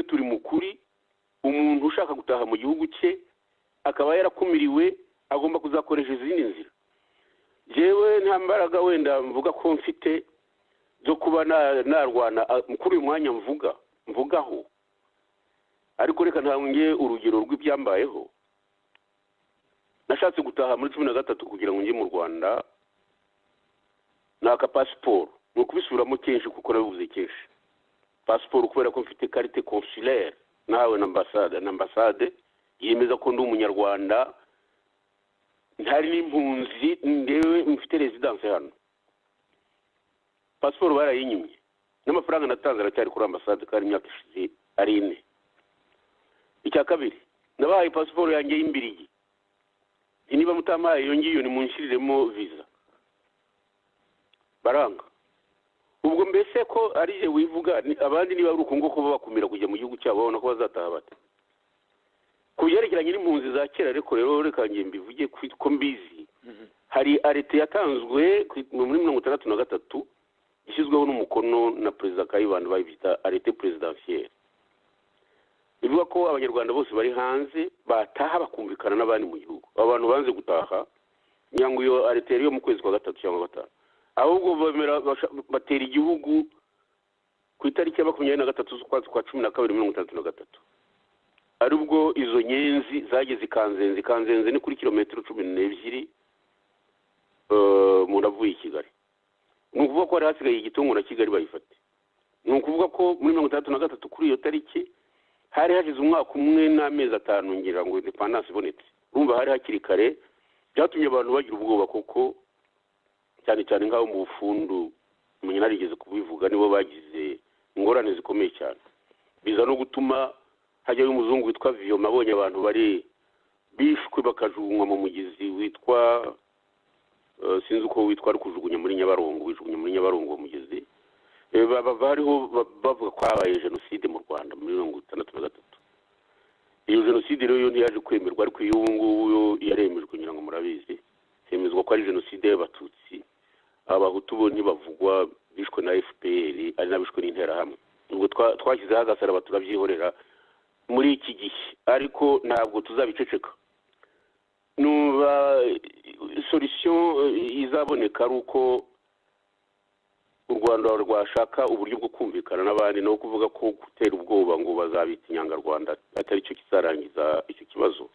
turi mu kuri umuntu ushaka gutaha mu gihugu cye akaba yarakumiriwe agomba kuzakoresha izindi nzira yewe nta mbaraga wenda mvuga ko mfite zo kuba narwana kuri uyu mwanya mvuga mvugaho ariko reka ntange urugero rw'ibyambayeho nashatse gutaha muri cumi na gatatu kugira ngo njye mu rwanda ni aka pasiporo ni ukubisubiramo kenshi kuko nabibuze kenshi pasiporo kubera ko mfite karite consular nawe na ambasade na ambasade yemeza ko ndi umunyarwanda ntari n'impunzi ndewe mfite rezidanse hano pasiporo barayinyimye n'amafaranga natanze aracyari kuri ambasade kandi imyaka ishize ari ine icya kabiri nabahaye pasiporo yanjye y'imbirigi niba mutamaye iyo ngiyo nimunshiriremo viza baranga ubwo mbese ko ari je wivuga abandi niba ari uko nguko bakumira kujya mu gihugu cyabo babona ko bazataha bata ku byerekeranye n'impunzi za kera ariko rero reka ngiye mbivuge ko mbizi hari arete yatanzwe muri mirongo itandatu na gatatu ishyizweho n'umukono na perezida kayibanda bayibita arete perezidansiyeri bivuga ko abanyarwanda bose bari hanze bataha bakumvikana n'abandi mu gihugu abantu banze gutaha ngo iyo ariteri yo mu kwezi kwa gatatu cyangwa gatanu ahubwo batera igihugu ku itariki ya makumyabiri na gatatu z'ukwezi kwa cumi na kabiri mirongo itandatu na gatatu ari ubwo izo nyenzi zageze ikanzenze ikanzenze ni kuri kilometero cumi n'ebyiri umuntu avuye i kigali ni ukuvuga ko hari hasigaye igitungo na kigali bayifate ni ukuvuga ko muri mirongo itandatu na gatatu kuri iyo tariki hari hashize umwaka umwe n'amezi atanu ngira ngo indepandanse ibonetse urumva hari hakiri kare byatumye abantu bagira ubwoba kuko cyane cyane nk'abo mu bufundu narigeze kubivuga nibo bagize ingorane zikomeye cyane biza no gutuma hajyayo umuzungu witwa viyoma abonye abantu bari bishwe bakajugunywa mu mugezi witwa sinzi uko witwa ari kujugunya muri nyabarongo wijugunya muri nyabarongo uwo mugezi bariho bavuga ko habaye jenoside mu rwanda muri mirongo itandatu na gatatu iyo jenoside rero yo ntiyaje kwemerwa ariko iyo ubu ngubu yo yaremejwe ngira ngo murabizi hemezwa ko ari jenoside y'abatutsi abahutu bo ntibavugwa bishwe na fpr ari n'abishwe n'interahamwe ubwo twashyizeho agasaraba turabyihorera muri iki gihe ariko ntabwo tuzabiceceka nuba solisiyo izaboneka ari uko u rwanda rwashaka uburyo bwo kumvikana n'abandi no kuvuga ko gutera ubwoba ngo bazabita inyangarwanda atari cyo kizarangiza icyo kibazo